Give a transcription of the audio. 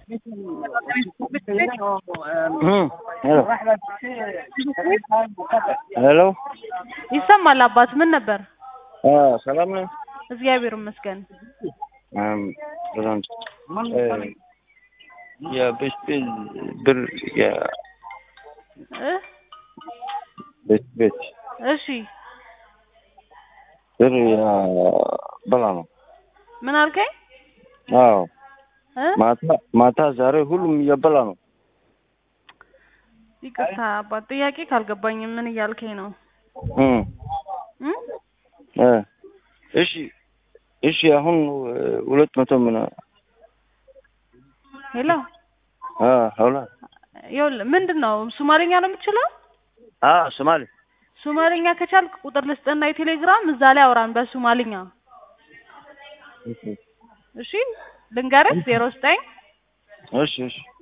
ሄሎ ይሰማል አባት ምን ነበር? ሰላም ነው። እግዚአብሔር ይመስገን። የቤት ብር እ ቤት ቤት እሺ ብር ያበላ ነው። ምን አልከኝ? አዎ እ ማታ ማታ ዛሬ ሁሉም እያበላ ነው። ይቅርታ አባት ጥያቄ ካልገባኝም ምን እያልከኝ ነው? እም እ እ እሺ እሺ አሁን ሁለት መቶ ምን ሄሎ አ ሀውላ ይኸውልህ ምንድን ነው ሶማሌኛ ነው የምትችለው? አ ሶማሌ ሶማሌኛ ከቻልክ ቁጥር ልስጥና የቴሌግራም እዛ ላይ አውራን በሶማሌኛ እሺ ልንገርህ ዜሮ ዘጠኝ እሺ እሺ